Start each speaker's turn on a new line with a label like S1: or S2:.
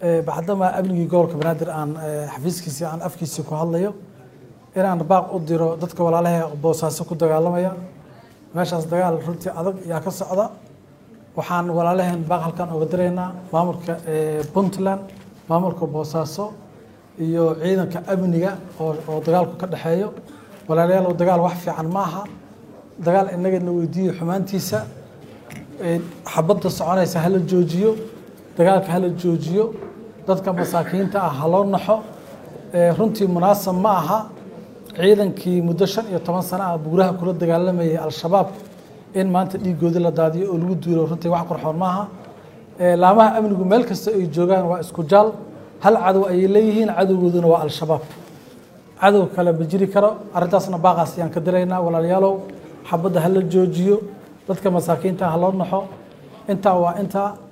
S1: bacdama amnigii gobolka banaadir aan xafiiskiisii aan afkiisii ku hadlayo inaan baaq u diro dadka walaalaha boosaaso ku dagaalamaya meeshaas dagaal runtii adag ayaa ka socda waxaan walaalaheen baaq halkan oga diraynaa maamulka puntland maamulka boosaaso iyo ciidanka amniga oo dagaalku ka dhexeeyo walaalayaal dagaal wax fiican ma aha dagaal inagana weydiiyo xumaantiisa xabadda soconaysa hala joojiyo dagaalka hala joojiyo dadka masaakiinta ah haloo naxo runtii munaasab ma aha ciidankii muddo shan iyo toban sano ah buuraha kula dagaalamayay al-shabaab in maanta dhiigoodii la daadiyo oo lagu duulo runtii wax qurxoon maaha laamaha amnigu meel kasta ay joogaan waa isku jaal hal cadow ayay leeyihiin cadowgooduna waa al-shabaab cadow kale ma jiri karo arrintaasna baaqaas ayaan ka diraynaa walaalayaalow xabadda hala joojiyo dadka masaakiinta ha loo naxo intaa waa intaa